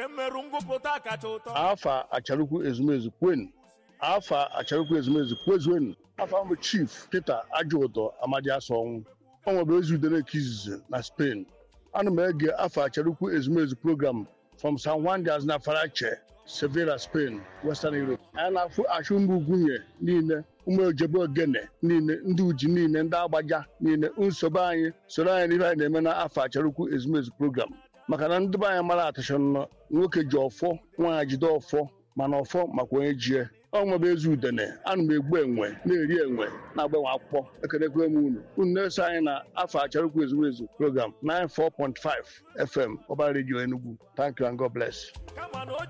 nke mmerụ ngụpụta kacha ụtọ afa acharukwu ezumezu kwen afa acharukwu ezumezu kwezuen afa mbụ chief peter ajụụtọ amadi asọnwụ ọ nwebe ezi udere ka izizi na spain ana m ege afa acharukwu ezumezu program from san juan de aznafarache sevilla spain western europe anyị na-afụ achụ ụmụ ugwunye niile ụmụ ojebe ogene niile ndị uji niile ndị agbaja niile nsogbu anyị soro anyị n'ihe anyị na-eme na afọ acharukwu ezumezu program maka na ndị be anyị mara atụcha nnọọ nwoke ji ọfọ nwaanyị jide ọfọ mana ọfọ makwa onye jie ọ nwebe ezi udene ana m egbu enwe na-eri enwe na-agbanwe akwụkwọ ekelekwe m unu unu na-eso anyị na afọ acharukwu ezumezu program 94.5 fm ọba redio enugu thank you and god bless kama na o